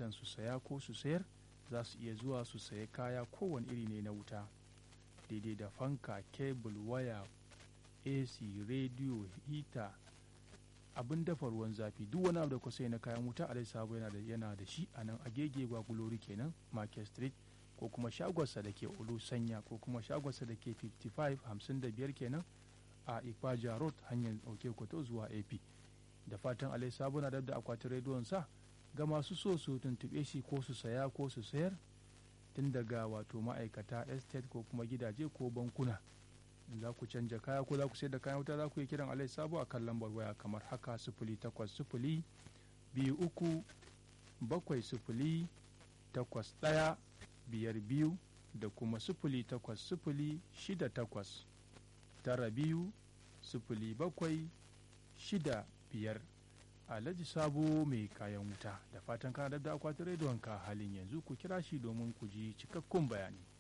bukatan su saya ko su sayar za su iya zuwa su saya kaya kowane iri ne na wuta daidai da fanka kebul waya ac rediyo hita abin dafa ruwan zafi duk wani abu da kusa na kayan wuta alai sabo yana da yana da shi a nan agege gwagulori kenan market street ko kuma shagonsa da ke ulu sanya ko kuma shagonsa da ke 55 55 kenan a ikpaja road hanyar dauke kwato zuwa ap da fatan alai sabo na da akwatin rediyon sa ga masu so su tuntube shi ko su saya ko su sayar tun daga wato ma'aikata estate ko kuma gidaje ko bankuna za ku canja kaya ko za ku sayar da kayan wuta za ku yi kiran alai sabo a kan lambar waya kamar haka sifili takwas sifili biyu uku bakwai sifili takwas ɗaya biyar biyu da kuma sifili takwas sifili shida takwas tara biyu sifili bakwai shida biyar alhaji sabo mai kayan wuta da fatan kana da akwatin rediyonka halin yanzu ku kira shi domin ku ji cikakkun bayani